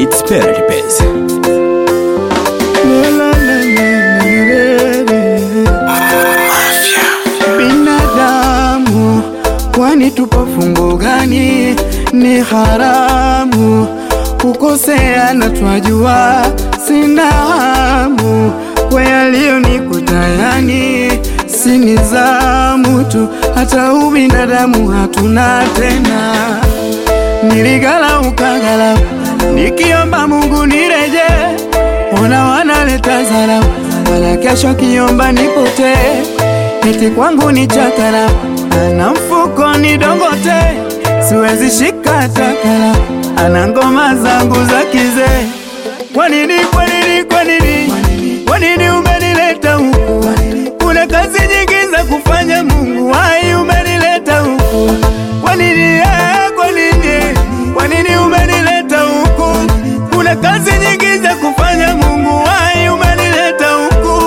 It's Perry Bez. Binadamu, kwani tupo fungo gani? Ni haramu kukosea, na twajua sina hamu kwa yaliyonikuta, yani si nizamu tu, hata ubinadamu hatuna tena. Niligala ukagala, nikiomba Mungu nireje, ona wanaleta zarau, wala kesho kiomba nipotee eti kwangu ni chakara ana mfuko ni dongote, siwezi shika takara, ana ngoma zangu za kizee. Kwa nini, kwa nini, kwa nini, kwa nini umenileta huku? Kuna kazi nyingi za kufanya, Mungu wai umenileta huku. Kwa nini, eh, kwa nini, kwa nini umenileta huku? Kuna kazi nyingi za kufanya, Mungu wai umenileta huku.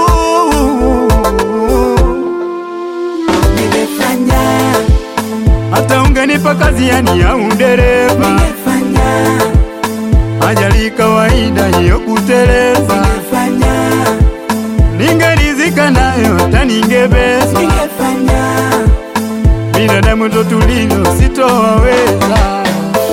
Ningefanya, hata ungenipa kazi yani ya udereva, ningefanya, ajali kawaida hiyo kuteleza, ningefanya, ningerizika nayo hata ningebeza. ningefanya, Binadamu ndo tulilo, sitowaweza.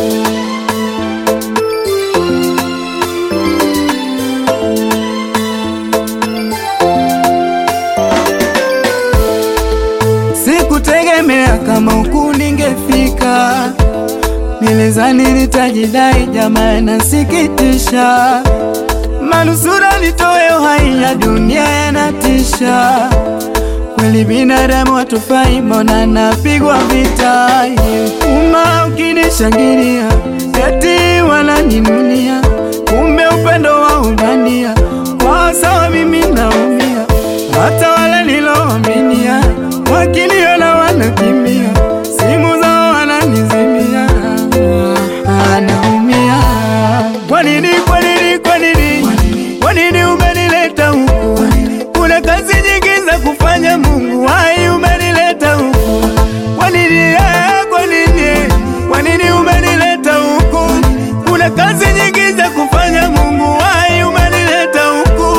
Sikutegemea kama huku ningefika, nilizani nitajidai, jamaa nasikitisha, manusura nitoe uhai ya dunia yanatisha. Kweli binadamu hatufai, mbona napigwa vita? Uma ukinishangilia eti wananinunia, kumbe upendo wa ubania kwa sawa, mimi naumia, hata wale niloaminia wakiniona wanakimbia, simu zao wananizimia, anaumia. Kwa nini, kwa nini, kwa nini, kwa nini umenileta huku? Kuna kazi nyingi za kufanya, Mungu wai umenileta huku. Kwa nini, eh, kwa nini, kwa nini umenileta huku? Kuna kazi nyingi za kufanya, Mungu wai umenileta huku.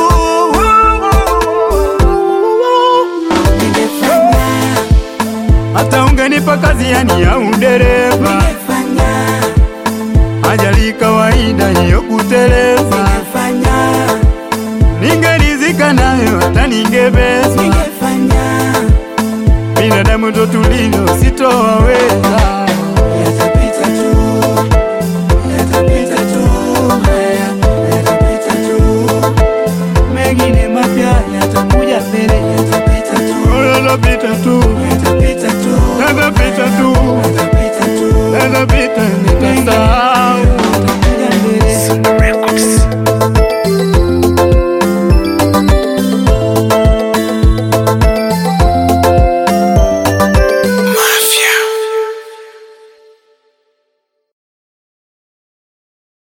ningefanya, Hata ungenipa kazi yani ya udereva, ningefanya, ajali kawaida hiyo kuteleza, ningefanya, ningerizika nayo hata ningebeza. ningefanya, Binadamu ndo tulilo, sitowaweza.